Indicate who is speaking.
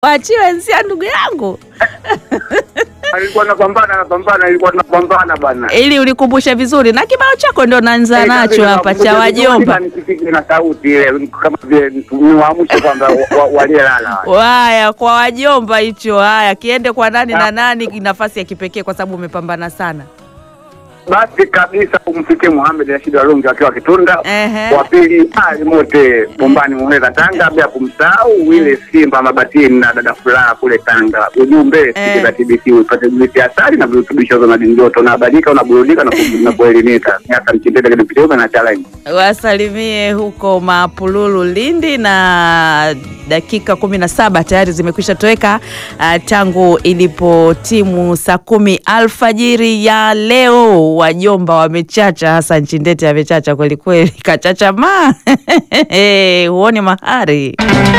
Speaker 1: Wachiwe nsia ndugu yangu
Speaker 2: alikuwa napambana napambana, ilikuwa tunapambana bana.
Speaker 1: ili ulikumbushe vizuri na kibao chako ndo naanza
Speaker 2: Eh,
Speaker 1: nacho
Speaker 2: kabisa,
Speaker 1: hapa cha
Speaker 2: nakumbuka
Speaker 1: wajomba.
Speaker 2: vizuri na nisipige na sauti ile kama vile niwaamshe kwamba wa- wa- waliolala wale.
Speaker 1: Haya, kwa wajomba hicho. Haya, kiende kwa nani na nani, nafasi ya kipekee kwa sababu umepambana sana.
Speaker 2: Basi kabisa umfikie Muhamed Rashid Walungi akiwa Kitunda,
Speaker 1: Ehe.
Speaker 2: wa pili Ali Mote Bombani Muheza Tanga, bila kumsahau Wile Simba Mabatini na dada Furaha kule Tanga. Ujumbe
Speaker 1: Eh.
Speaker 2: sikiza TBC upate juisi asali na virutubisho vya madini joto, unahabarika unaburudika na ku- na kuelimika. Miaka mchindete kidipiteume na challenge
Speaker 1: Wasalimie huko Mapululu, Lindi, na dakika kumi na saba tayari zimekwisha toweka ah, tangu ilipotimu saa kumi alfajiri ya leo. Wajomba wamechacha, hasa Nchindete amechacha kwelikweli, kachacha ma huoni mahari